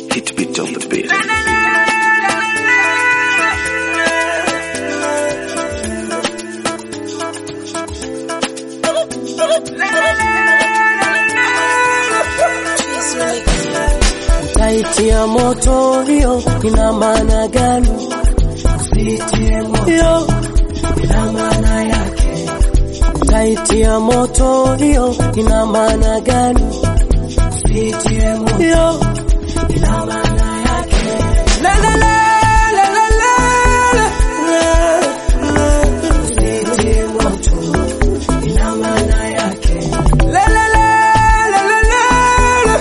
Hit beat on the beat. Utaitia moto hiyo ina maana gani? Usitie moto ina maana yake. Utaitia moto hiyo ina maana gani? Usitie moto ina maana yake. La la la la la la la. Usitie moto ina maana yake. La la la la la la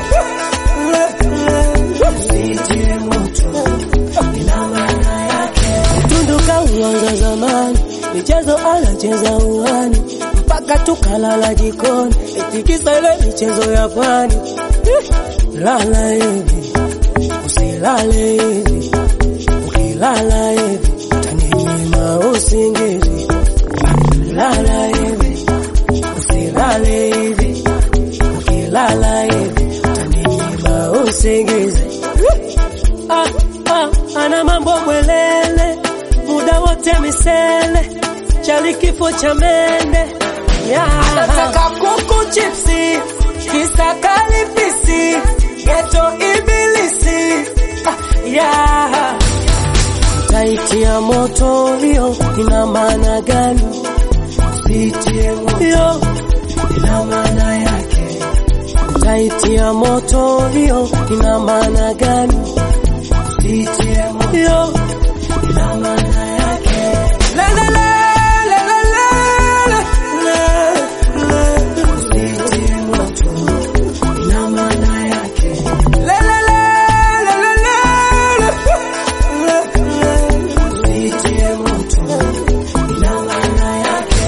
la. Usitie moto ina maana yake. Tunduka uwanga zamani, michezo anacheza uwani mpaka tukalala jikoni, itikisa ile michezo ya pwani. Eh, Lala hivi usilale hivi, ukilala hivi utaninyima usingizi. Lala hivi usilale hivi, ukilala hivi utaninyima usingizi. Ah, ah, ana mambo mwelele, muda wote misele, chali kifo cha mende yeah. Anataka kuku chipsi, kisa kalipisi, geto ibilisi ah, yeah. Utaitia moto hiyo ina maana gani? Usitie moto ina maana yake. Utaitia moto hiyo ina maana gani? Usitie moto ina maana yake. La la la la la la la la. Usitie moto ina maana yake. La la la la la la la la. Usitie moto ina maana yake.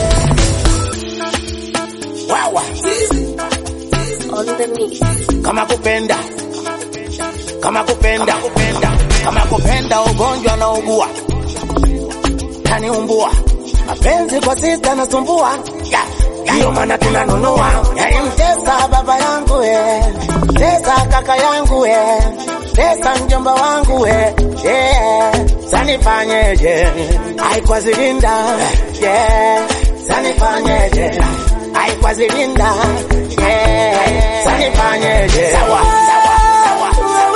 wawa on the mix. kama kupenda kama kupenda kama kupenda ugonjwa na ugua kaniumbua mapenzi kwa sita nasumbua Ya, ya, ndiyo maana tunanunua yalimtesa baba yangu we tesa kaka yangu we tesa mjomba wangu we yeah. sanifanyeje aikwazilinda yeah. sanifanyeje aikwazilinda yeah. sanifanyeje sawa sawa sawa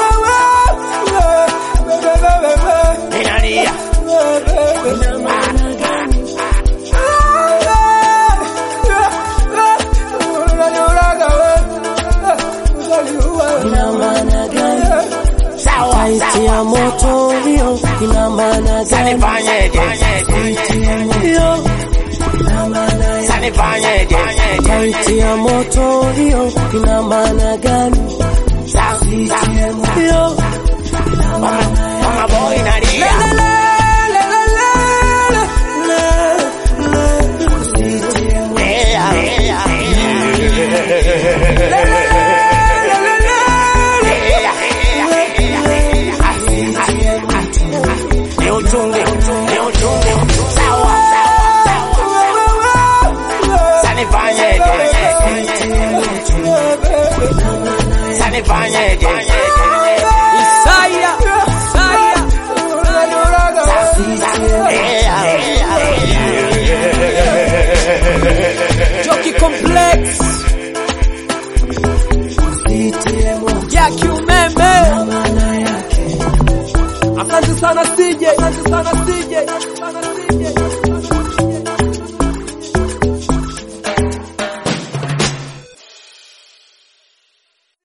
ninalia Ina maana gani? sawa Utaitia sawa moto hiyo ina maana gani? sanifanyeje Hiyo ina maana ya sanifanyeje Utaitia moto hiyo ina maana gani? Sa- sa- Hiyo mama mama boy nalia Yeah, yeah, ni uchungu ni uchungu sawa sawa sanifanyeje sanifanyeje Isaya Isaya Joki Complex Jackie Umeme Asante sana CJ Asante sana CJ